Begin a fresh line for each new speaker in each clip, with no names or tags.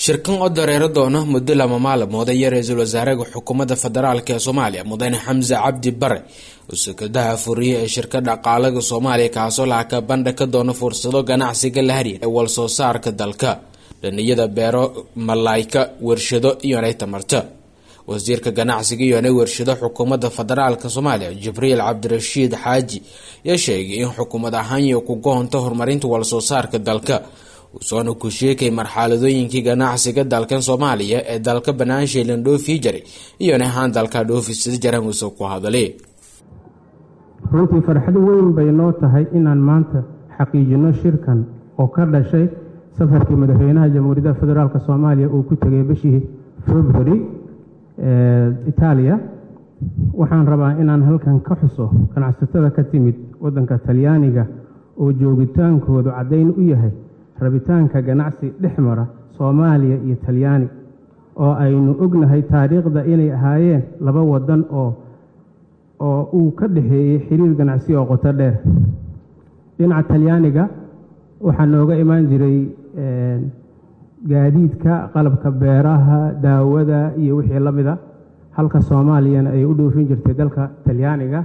shirkan oo dareero doona muddo lama maalmood ayaa ra-iisul wasaaraha xukuumadda federaalk ee soomaaliya mudane xamse cabdi bare oo sekadaha furiye ee shirka dhaqaalaga soomaaliya kaasoo lacagka bandha ka doona fursado ganacsiga la hariya ee walsoo saarka dalka dhaniyada beero malayka warshado iyonay tamarta wasiirka ganacsiga iyonay warshado xukuumadda federaalk soomaaliya jibriil cabdirashiid xaaji ayaa sheegay in xukuumad ahaanya ku goonto horumarinta walsoo saarka dalka uusoona ku sheekay marxaladooyinkii ganacsiga dalkan soomaaliya ee dalka banaansheelan dhoofii jiray iyona ahaan dalka dhoofisada jaramuuse ku hadalay
runtii farxad weyn bay noo tahay inaan maanta xaqiijino shirkan oo ka dhashay safarkii madaxweynaha jamhuuriyadda federaalk soomaaliya uu ku tegay bishii february itaaliya waxaan rabaa inaan halkan ka xuso ganacsatada ka timid waddanka talyaaniga oo joogitaankoodu caddayn u yahay rabitaanka ganacsi dhex mara soomaaliya iyo talyaani oo aynu ognahay taariikhda inay ahaayeen laba waddan oo oo uu ka dhexeeyey xiriir ganacsi oo qoto dheer dhinaca talyaaniga waxaa nooga imaan jiray gaadiidka qalabka beeraha daawada iyo wixii la mida halka soomaaliyana ay u dhoofin jirtay dalka talyaaniga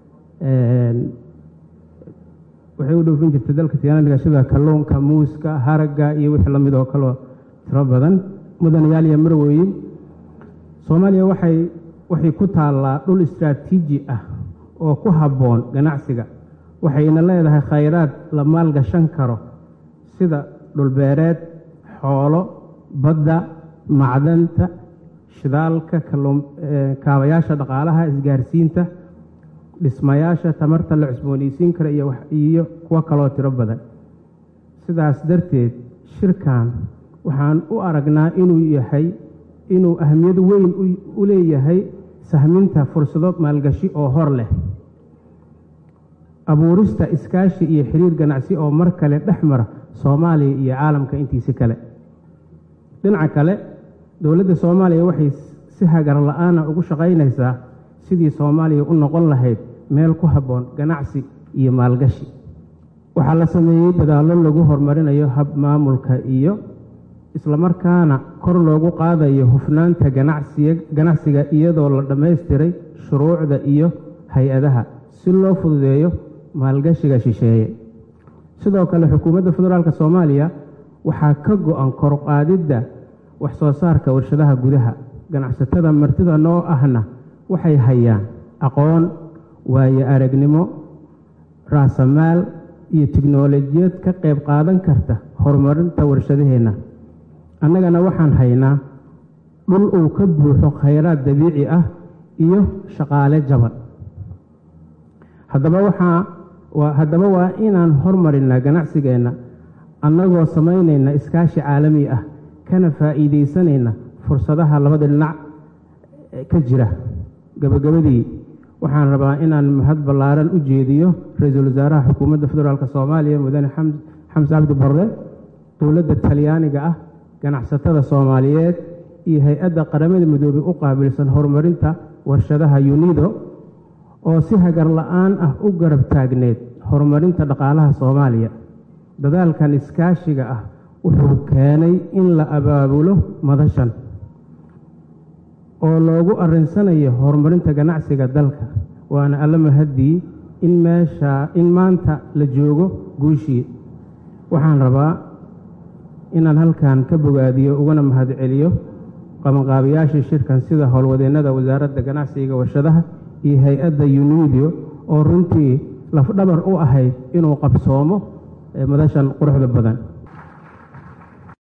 waxay u dhoofin jirtay dalka talyaaniga sida kalluunka muuska haragga iyo wixii la mid oo kaloo tiro badan mudanayaal iyo marweyn soomaaliya waxay waxay ku taallaa dhul istraatiiji ah oo ku habboon ganacsiga waxayna leedahay khayraad la maalgashan karo sida dhulbeereed xoolo badda macdanta shidaalka kaabayaasha dhaqaalaha isgaarsiinta dhismayaasha tamarta la cusboonaysiin kara iyo kuwo kaloo tiro badan sidaas darteed shirkan waxaan u aragnaa inuu yahay inuu ahmiyad weyn u leeyahay sahminta fursado maalgashi oo hor leh abuurista iskaashi iyo xiriir ganacsi oo mar kale dhex mara soomaaliya iyo caalamka intiisi kale dhinaca kale dowladda soomaaliya waxay si hagar la-aana ugu shaqaynaysaa sidii soomaaliya u noqon lahayd meel ku habboon ganacsi iyo maalgashi waxaa la sameeyey dadaallo lagu horumarinayo hab maamulka iyo islamarkaana kor loogu qaadayo hufnaanta ganacsiga iyadoo la dhammaystiray shuruucda iyo hay-adaha si loo fududeeyo maalgashiga shisheeye sidoo kale xukuumadda federaalk soomaaliya waxaa ka go-an korqaadidda wax soo saarka warshadaha gudaha ganacsatada martida noo ahna waxay hayaan aqoon waayo aragnimo raasamaal iyo tiknolojiyad ka qayb qaadan karta horumarinta warshadaheenna annagana waxaan haynaa dhul uu ka buuxo khayraad dabiici ah iyo shaqaale jaban haddaba waxaa haddaba waa inaan hormarinaa ganacsigeenna annagoo samaynayna iskaashi caalami ah kana faa'iidaysanayna fursadaha labada dhinac ka jira gabagabadii waxaan rabaa inaan mahad ballaaran u jeediyo ra-iisul wasaaraha xukuumadda federaalk soomaaliya mudane xamse cabdi barre dowladda talyaaniga ah ganacsatada soomaaliyeed iyo hay-adda qaramada midoobey u qaabilsan horumarinta warshadaha yunido oo si hagar la-aan ah u garab taagneed horumarinta dhaqaalaha soomaaliya dadaalkan iskaashiga ah wuxuu keenay in la abaabulo madashan oo loogu arinsanayo horumarinta ganacsiga dalka waana alla mahaddii in meesha in maanta la joogo guushii waxaan rabaa inaan halkan ka bogaadiyo ugana mahad celiyo qabanqaabayaashii shirkan sida howlwadeennada wasaaradda ganacsiga warshadaha iyo hay-adda unidio oo runtii lafdhabar u ahayd inuu qabsoomo madashan quruxda badan